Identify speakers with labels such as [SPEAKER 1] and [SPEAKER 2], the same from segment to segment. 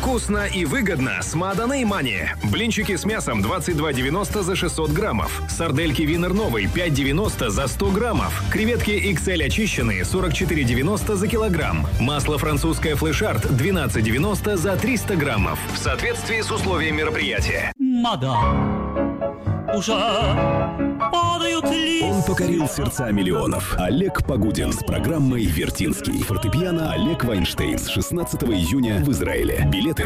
[SPEAKER 1] Вкусно и выгодно с Маданой Мани. Блинчики с мясом 22,90 за 600 граммов. Сардельки Винер Новый 5,90 за 100 граммов. Креветки XL очищенные 44,90 за килограмм. Масло французское Флешарт 12,90 за 300 граммов. В соответствии с условиями мероприятия.
[SPEAKER 2] Мадам, уже падают листья.
[SPEAKER 3] Он покорил сердца миллионов. Олег Погудин с программой «Вертинский». Фортепиано Олег Вайнштейн с 16 июня в Израиле. Билеты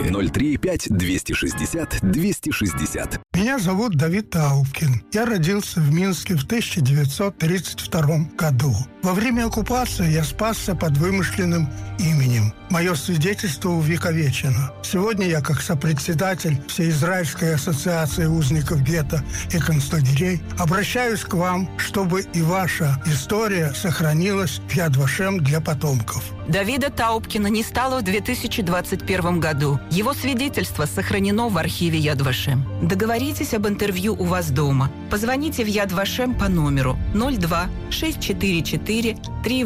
[SPEAKER 3] 035-260-260.
[SPEAKER 4] Меня зовут Давид Таубкин. Я родился в Минске в 1932 году. Во время оккупации я спасся под вымышленным именем. Мое свидетельство увековечено. Сегодня я, как сопредседатель Всеизраильской ассоциации узников гетто и концлагерей, обращаюсь к вам, чтобы и ваша история сохранилась в Ядвашем для потомков.
[SPEAKER 5] Давида Таубкина не стало в 2021 году. Его свидетельство сохранено в архиве Яд Вашем. Договоритесь об интервью у вас дома. Позвоните в Яд Вашем по номеру 02 644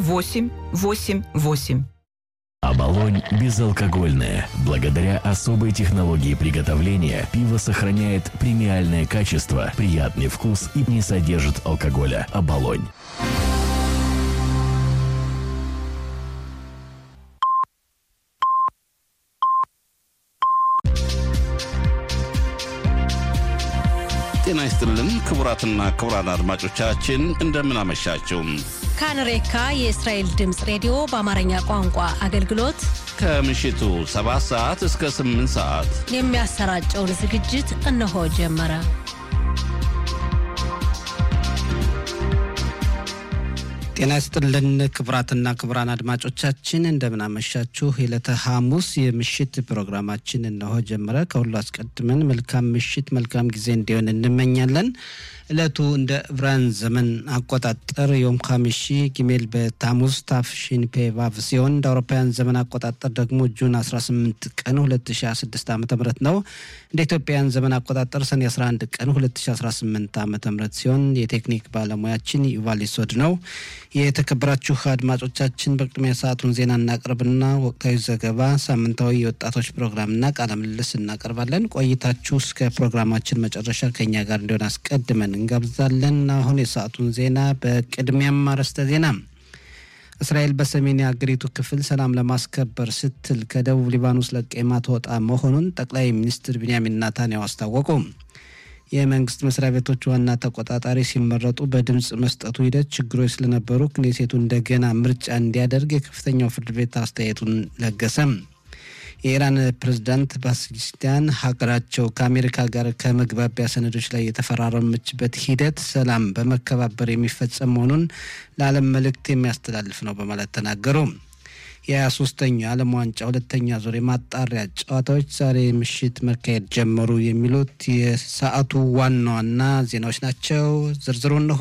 [SPEAKER 5] 3888.
[SPEAKER 6] Оболонь безалкогольное. Благодаря особой технологии приготовления пиво сохраняет премиальное качество, приятный вкус и не содержит алкоголя. Оболонь.
[SPEAKER 7] ጤና ይስጥልን ክቡራትና ክቡራን አድማጮቻችን እንደምን አመሻችሁ።
[SPEAKER 8] ካንሬካ የእስራኤል ድምፅ ሬዲዮ በአማርኛ ቋንቋ አገልግሎት
[SPEAKER 7] ከምሽቱ 7 ሰዓት እስከ 8 ሰዓት
[SPEAKER 8] የሚያሰራጨውን ዝግጅት እነሆ ጀመረ።
[SPEAKER 9] ጤና ይስጥልን ክቡራትና ክቡራን አድማጮቻችን እንደምናመሻችሁ። የዕለተ ሐሙስ የምሽት ፕሮግራማችን እነሆ ጀመረ። ከሁሉ አስቀድመን መልካም ምሽት፣ መልካም ጊዜ እንዲሆን እንመኛለን። ዕለቱ እንደ ዕብራን ዘመን አቆጣጠር ዮም ካሚሺ ጊሜል በታሙዝ ታፍሺን ፔቫቭ ሲሆን እንደ አውሮፓውያን ዘመን አቆጣጠር ደግሞ ጁን 18 ቀን 2016 ዓ ም ነው። እንደ ኢትዮጵያን ዘመን አቆጣጠር ሰኔ 11 ቀን 2018 ዓ ም ሲሆን የቴክኒክ ባለሙያችን ዩቫል ሶድ ነው። የተከበራችሁ አድማጮቻችን በቅድሚያ ሰዓቱን ዜና እናቀርብና ወቅታዊ ዘገባ፣ ሳምንታዊ የወጣቶች ፕሮግራምና ቃለ ምልልስ እናቀርባለን። ቆይታችሁ እስከ ፕሮግራማችን መጨረሻ ከኛ ጋር እንዲሆን አስቀድመን እንጋብዛለን። አሁን የሰዓቱን ዜና በቅድሚያም አርዕስተ ዜና እስራኤል በሰሜን የአገሪቱ ክፍል ሰላም ለማስከበር ስትል ከደቡብ ሊባኖስ ለቃ የማትወጣ መሆኑን ጠቅላይ ሚኒስትር ቢንያሚን ናታንያሁ አስታወቁ። የመንግስት መስሪያ ቤቶች ዋና ተቆጣጣሪ ሲመረጡ በድምፅ መስጠቱ ሂደት ችግሮች ስለነበሩ ክኔሴቱ እንደገና ምርጫ እንዲያደርግ የከፍተኛው ፍርድ ቤት አስተያየቱን ለገሰም። የኢራን ፕሬዝዳንት ፓኪስታን ሀገራቸው ከአሜሪካ ጋር ከመግባቢያ ሰነዶች ላይ የተፈራረመችበት ሂደት ሰላም በመከባበር የሚፈጸም መሆኑን ለዓለም መልእክት የሚያስተላልፍ ነው በማለት ተናገሩ። የሀያ ሶስተኛው የዓለም ዋንጫ ሁለተኛ ዙር የማጣሪያ ጨዋታዎች ዛሬ ምሽት መካሄድ ጀመሩ። የሚሉት የሰዓቱ ዋና ዋና ዜናዎች ናቸው። ዝርዝሩ እንሆ።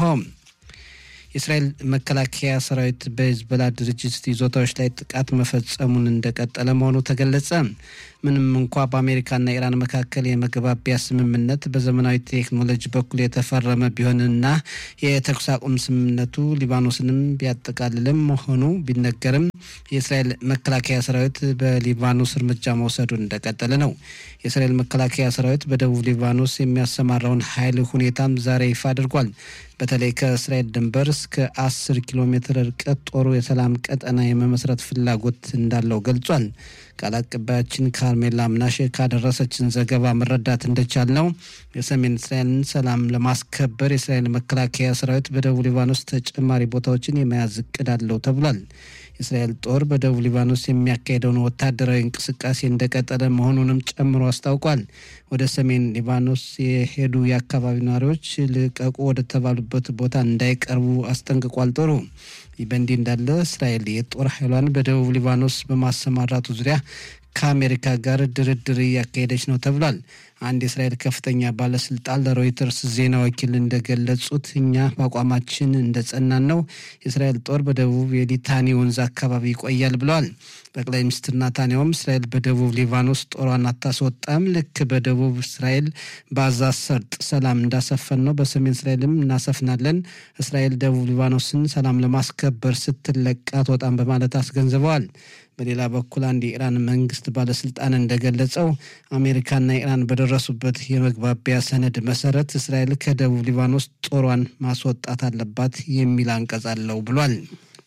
[SPEAKER 9] የእስራኤል መከላከያ ሰራዊት በሂዝቦላ ድርጅት ይዞታዎች ላይ ጥቃት መፈጸሙን እንደቀጠለ መሆኑ ተገለጸ። ምንም እንኳ በአሜሪካና ኢራን መካከል የመግባቢያ ስምምነት በዘመናዊ ቴክኖሎጂ በኩል የተፈረመ ቢሆንና የተኩስ አቁም ስምምነቱ ሊባኖስንም ቢያጠቃልልም መሆኑ ቢነገርም የእስራኤል መከላከያ ሰራዊት በሊባኖስ እርምጃ መውሰዱን እንደቀጠለ ነው። የእስራኤል መከላከያ ሰራዊት በደቡብ ሊባኖስ የሚያሰማራውን ኃይል ሁኔታም ዛሬ ይፋ አድርጓል። በተለይ ከእስራኤል ድንበር እስከ አስር ኪሎ ሜትር ርቀት ጦሩ የሰላም ቀጠና የመመስረት ፍላጎት እንዳለው ገልጿል። ቃል አቀባያችን ካርሜላ ምናሼ ካደረሰችን ዘገባ መረዳት እንደቻል ነው የሰሜን እስራኤልን ሰላም ለማስከበር የእስራኤል መከላከያ ሰራዊት በደቡብ ሊባኖስ ተጨማሪ ቦታዎችን የመያዝ እቅድ አለው ተብሏል። የእስራኤል ጦር በደቡብ ሊባኖስ የሚያካሄደውን ወታደራዊ እንቅስቃሴ እንደቀጠለ መሆኑንም ጨምሮ አስታውቋል። ወደ ሰሜን ሊባኖስ የሄዱ የአካባቢ ነዋሪዎች ልቀቁ ወደ ተባሉበት ቦታ እንዳይቀርቡ አስጠንቅቋል ጦሩ። ይህ በእንዲህ እንዳለ እስራኤል የጦር ኃይሏን በደቡብ ሊባኖስ በማሰማራቱ ዙሪያ ከአሜሪካ ጋር ድርድር እያካሄደች ነው ተብሏል። አንድ የእስራኤል ከፍተኛ ባለስልጣን ለሮይተርስ ዜና ወኪል እንደገለጹት እኛ በአቋማችን እንደጸናን ነው። የእስራኤል ጦር በደቡብ የሊታኒ ወንዝ አካባቢ ይቆያል ብለዋል። ጠቅላይ ሚኒስትር ናታንያውም እስራኤል በደቡብ ሊባኖስ ጦሯን አታስወጣም፣ ልክ በደቡብ እስራኤል በአዛ ሰርጥ ሰላም እንዳሰፈን ነው በሰሜን እስራኤልም እናሰፍናለን። እስራኤል ደቡብ ሊባኖስን ሰላም ለማስከበር ስትለቃ አትወጣም በማለት አስገንዝበዋል። በሌላ በኩል አንድ የኢራን መንግስት ባለስልጣን እንደገለጸው አሜሪካና ኢራን በደረሱበት የመግባቢያ ሰነድ መሰረት እስራኤል ከደቡብ ሊባኖስ ጦሯን ማስወጣት አለባት የሚል አንቀጽ አለው ብሏል።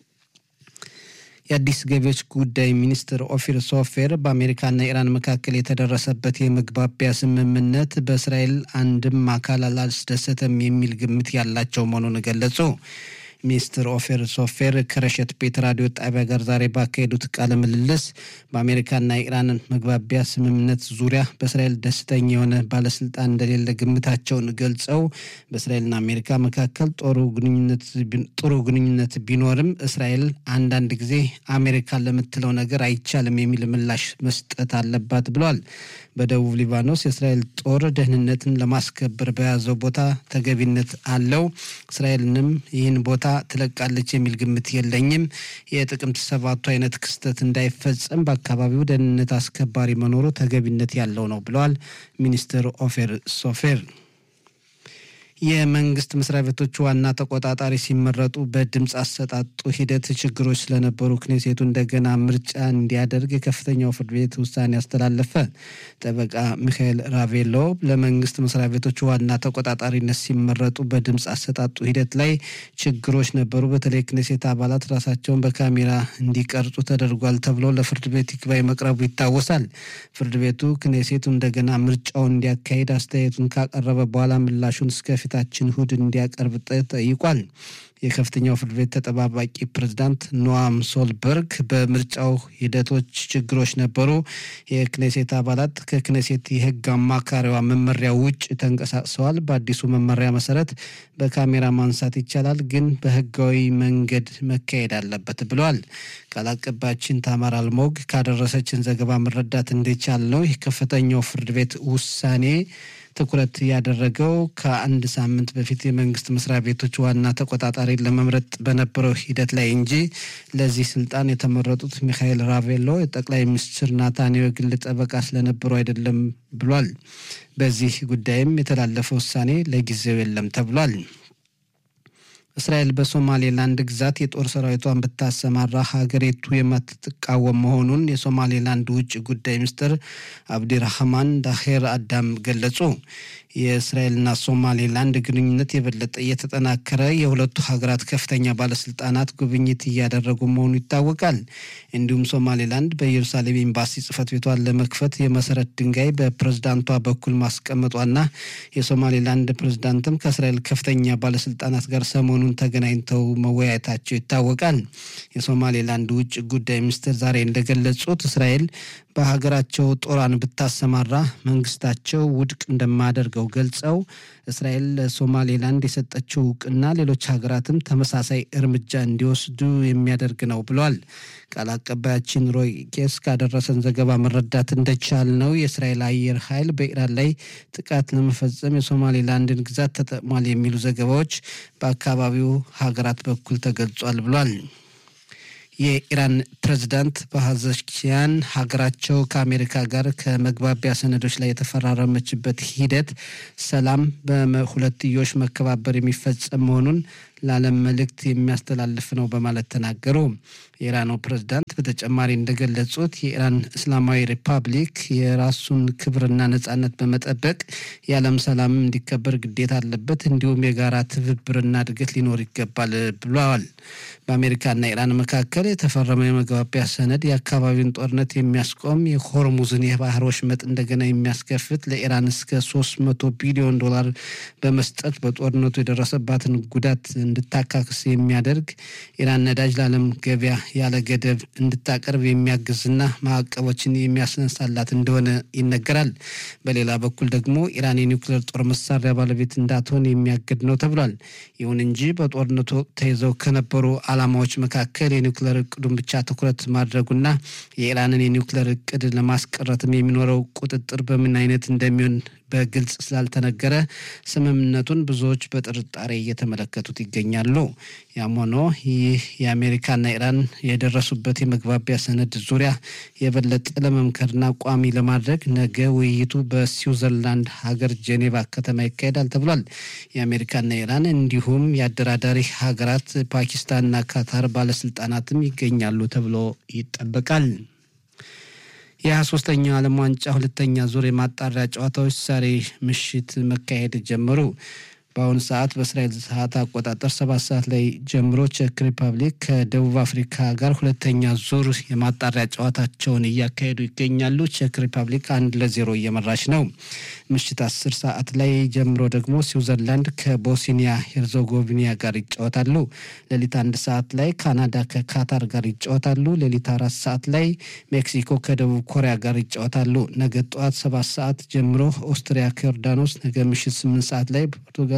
[SPEAKER 9] የአዲስ ገቢዎች ጉዳይ ሚኒስትር ኦፊር ሶፌር በአሜሪካና ኢራን መካከል የተደረሰበት የመግባቢያ ስምምነት በእስራኤል አንድም አካል አላስደሰተም የሚል ግምት ያላቸው መሆኑን ገለጹ። ሚኒስትር ኦፌር ሶፌር ከረሸት ቤት ራዲዮ ጣቢያ ጋር ዛሬ ባካሄዱት ቃለ ምልልስ በአሜሪካና ኢራን መግባቢያ ስምምነት ዙሪያ በእስራኤል ደስተኛ የሆነ ባለስልጣን እንደሌለ ግምታቸውን ገልጸው በእስራኤልና አሜሪካ መካከል ጥሩ ግንኙነት ቢኖርም እስራኤል አንዳንድ ጊዜ አሜሪካ ለምትለው ነገር አይቻልም የሚል ምላሽ መስጠት አለባት ብለዋል። በደቡብ ሊባኖስ የእስራኤል ጦር ደህንነትን ለማስከበር በያዘው ቦታ ተገቢነት አለው። እስራኤልንም ይህን ቦታ ትለቃለች የሚል ግምት የለኝም። የጥቅምት ሰባቱ አይነት ክስተት እንዳይፈጸም በአካባቢው ደህንነት አስከባሪ መኖሩ ተገቢነት ያለው ነው ብለዋል ሚኒስትር ኦፌር ሶፌር። የመንግስት መስሪያ ቤቶች ዋና ተቆጣጣሪ ሲመረጡ በድምፅ አሰጣጡ ሂደት ችግሮች ስለነበሩ ክኔሴቱ እንደገና ምርጫ እንዲያደርግ የከፍተኛው ፍርድ ቤት ውሳኔ አስተላለፈ። ጠበቃ ሚካኤል ራቬሎ ለመንግስት መስሪያ ቤቶች ዋና ተቆጣጣሪነት ሲመረጡ በድምፅ አሰጣጡ ሂደት ላይ ችግሮች ነበሩ፣ በተለይ ክኔሴት አባላት ራሳቸውን በካሜራ እንዲቀርጹ ተደርጓል ተብሎ ለፍርድ ቤት ይግባኝ መቅረቡ ይታወሳል። ፍርድ ቤቱ ክኔሴቱ እንደገና ምርጫውን እንዲያካሂድ አስተያየቱን ካቀረበ በኋላ ምላሹን እስከ ፊታችን እሁድ እንዲያቀርብ ጠይቋል። የከፍተኛው ፍርድ ቤት ተጠባባቂ ፕሬዝዳንት ኖአም ሶልበርግ በምርጫው ሂደቶች ችግሮች ነበሩ፣ የክኔሴት አባላት ከክኔሴት የህግ አማካሪዋ መመሪያ ውጭ ተንቀሳቅሰዋል። በአዲሱ መመሪያ መሰረት በካሜራ ማንሳት ይቻላል፣ ግን በህጋዊ መንገድ መካሄድ አለበት ብለዋል። ቃል አቀባያችን ታማር አልሞግ ካደረሰችን ዘገባ መረዳት እንደቻል ነው የከፍተኛው ፍርድ ቤት ውሳኔ ትኩረት ያደረገው ከአንድ ሳምንት በፊት የመንግስት መስሪያ ቤቶች ዋና ተቆጣጣሪ ለመምረጥ በነበረው ሂደት ላይ እንጂ ለዚህ ስልጣን የተመረጡት ሚካኤል ራቬሎ የጠቅላይ ሚኒስትር ናታንያሁ የግል ጠበቃ ስለነበሩ አይደለም ብሏል። በዚህ ጉዳይም የተላለፈ ውሳኔ ለጊዜው የለም ተብሏል። እስራኤል በሶማሌላንድ ግዛት የጦር ሰራዊቷን ብታሰማራ ሀገሪቱ የማትቃወም መሆኑን የሶማሌላንድ ውጭ ጉዳይ ሚኒስትር አብዲራህማን ዳሄር አዳም ገለጹ። የእስራኤልና ሶማሌላንድ ግንኙነት የበለጠ እየተጠናከረ የሁለቱ ሀገራት ከፍተኛ ባለስልጣናት ጉብኝት እያደረጉ መሆኑ ይታወቃል። እንዲሁም ሶማሌላንድ በኢየሩሳሌም ኤምባሲ ጽህፈት ቤቷን ለመክፈት የመሰረት ድንጋይ በፕሬዝዳንቷ በኩል ማስቀመጧና የሶማሌላንድ ፕሬዝዳንትም ከእስራኤል ከፍተኛ ባለስልጣናት ጋር ሰሞኑን ተገናኝተው መወያየታቸው ይታወቃል። የሶማሌላንድ ውጭ ጉዳይ ሚኒስትር ዛሬ እንደገለጹት እስራኤል በሀገራቸው ጦሯን ብታሰማራ መንግስታቸው ውድቅ እንደማያደርገው ገልጸው እስራኤል ለሶማሌላንድ የሰጠችው እውቅና ሌሎች ሀገራትም ተመሳሳይ እርምጃ እንዲወስዱ የሚያደርግ ነው ብሏል። ቃል አቀባያችን ሮይ ቄስ ካደረሰን ዘገባ መረዳት እንደቻል ነው የእስራኤል አየር ኃይል በኢራን ላይ ጥቃት ለመፈጸም የሶማሌላንድን ግዛት ተጠቅሟል የሚሉ ዘገባዎች በአካባቢው ሀገራት በኩል ተገልጿል ብሏል። የኢራን ፕሬዝዳንት በሀዘኪያን ሀገራቸው ከአሜሪካ ጋር ከመግባቢያ ሰነዶች ላይ የተፈራረመችበት ሂደት ሰላም በሁለትዮሽ መከባበር የሚፈጸም መሆኑን ለዓለም መልእክት የሚያስተላልፍ ነው በማለት ተናገሩ። የኢራኑ ፕሬዝዳንት በተጨማሪ እንደገለጹት የኢራን እስላማዊ ሪፐብሊክ የራሱን ክብርና ነጻነት በመጠበቅ የዓለም ሰላም እንዲከበር ግዴታ አለበት፣ እንዲሁም የጋራ ትብብርና እድገት ሊኖር ይገባል ብለዋል። በአሜሪካና ኢራን መካከል የተፈረመው የመግባቢያ ሰነድ የአካባቢውን ጦርነት የሚያስቆም የሆርሙዝን የባህር ወሽመጥ እንደገና የሚያስከፍት ለኢራን እስከ 300 ቢሊዮን ዶላር በመስጠት በጦርነቱ የደረሰባትን ጉዳት እንድታካክስ የሚያደርግ ኢራን ነዳጅ ለዓለም ገበያ ያለ ገደብ እንድታቀርብ የሚያግዝና ማዕቀቦችን የሚያስነሳላት እንደሆነ ይነገራል። በሌላ በኩል ደግሞ ኢራን የኒውክሌር ጦር መሳሪያ ባለቤት እንዳትሆን የሚያግድ ነው ተብሏል። ይሁን እንጂ በጦርነቱ ወቅት ተይዘው ከነበሩ ዓላማዎች መካከል የኒውክሌር እቅዱን ብቻ ትኩረት ማድረጉና የኢራንን የኒውክሌር እቅድ ለማስቀረትም የሚኖረው ቁጥጥር በምን አይነት እንደሚሆን በግልጽ ስላልተነገረ ስምምነቱን ብዙዎች በጥርጣሬ እየተመለከቱት ይገኛሉ። ያም ሆኖ ይህ የአሜሪካና ኢራን የደረሱበት የመግባቢያ ሰነድ ዙሪያ የበለጠ ለመምከርና ቋሚ ለማድረግ ነገ ውይይቱ በስዊዘርላንድ ሀገር ጄኔቫ ከተማ ይካሄዳል ተብሏል። የአሜሪካና ኢራን እንዲሁም የአደራዳሪ ሀገራት ፓኪስታንና ካታር ባለስልጣናትም ይገኛሉ ተብሎ ይጠበቃል። የ23ኛው ዓለም ዋንጫ ሁለተኛ ዙር የማጣሪያ ጨዋታዎች ዛሬ ምሽት መካሄድ ጀመሩ። በአሁኑ ሰዓት በእስራኤል ሰዓት አቆጣጠር ሰባት ሰዓት ላይ ጀምሮ ቼክ ሪፐብሊክ ከደቡብ አፍሪካ ጋር ሁለተኛ ዙር የማጣሪያ ጨዋታቸውን እያካሄዱ ይገኛሉ። ቼክ ሪፐብሊክ አንድ ለዜሮ እየመራች ነው። ምሽት አስር ሰዓት ላይ ጀምሮ ደግሞ ስዊዘርላንድ ከቦስኒያ ሄርዞጎቪና ጋር ይጫወታሉ። ሌሊት አንድ ሰዓት ላይ ካናዳ ከካታር ጋር ይጫወታሉ። ሌሊት አራት ሰዓት ላይ ሜክሲኮ ከደቡብ ኮሪያ ጋር ይጫወታሉ። ነገ ጠዋት ሰባት ሰዓት ጀምሮ ኦስትሪያ ከዮርዳኖስ፣ ነገ ምሽት ስምንት ሰዓት ላይ ፖርቱጋል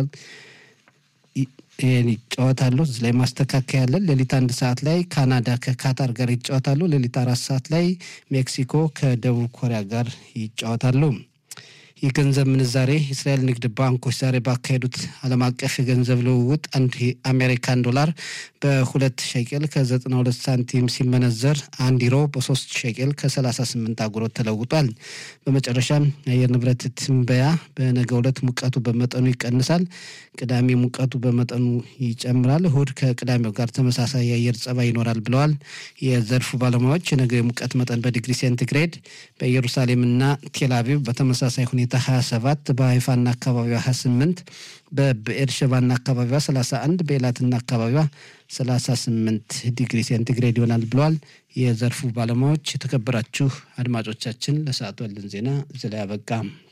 [SPEAKER 9] ይህን ይጫወታሉ። እዚህ ላይ ማስተካከያ ያለን ሌሊት አንድ ሰዓት ላይ ካናዳ ከካታር ጋር ይጫወታሉ። ሌሊት አራት ሰዓት ላይ ሜክሲኮ ከደቡብ ኮሪያ ጋር ይጫወታሉ። የገንዘብ ምንዛሬ የእስራኤል ንግድ ባንኮች ዛሬ ባካሄዱት ዓለም አቀፍ የገንዘብ ልውውጥ አንድ የአሜሪካን ዶላር በሁለት ሸቄል ከ92 ሳንቲም ሲመነዘር አንድ ዩሮ በሶስት ሸቄል ከ38 አጉሮት ተለውጧል። በመጨረሻም የአየር ንብረት ትንበያ በነገው ዕለት ሙቀቱ በመጠኑ ይቀንሳል። ቅዳሜ ሙቀቱ በመጠኑ ይጨምራል። እሁድ ከቅዳሜው ጋር ተመሳሳይ የአየር ጸባይ ይኖራል ብለዋል የዘርፉ ባለሙያዎች። የነገው የሙቀት መጠን በዲግሪ ሴንቲግሬድ በኢየሩሳሌምና ቴልአቪቭ በተመሳሳይ ሁኔታ 27 በሀይፋና አካባቢዋ 28 በብኤርሸባና አካባቢዋ 31 በኤላትና አካባቢዋ 38 ዲግሪ ሴንቲግሬድ ይሆናል ብለዋል የዘርፉ ባለሙያዎች። የተከበራችሁ አድማጮቻችን ለሰዓቱ ያለን ዜና እዚህ ላይ አበቃ።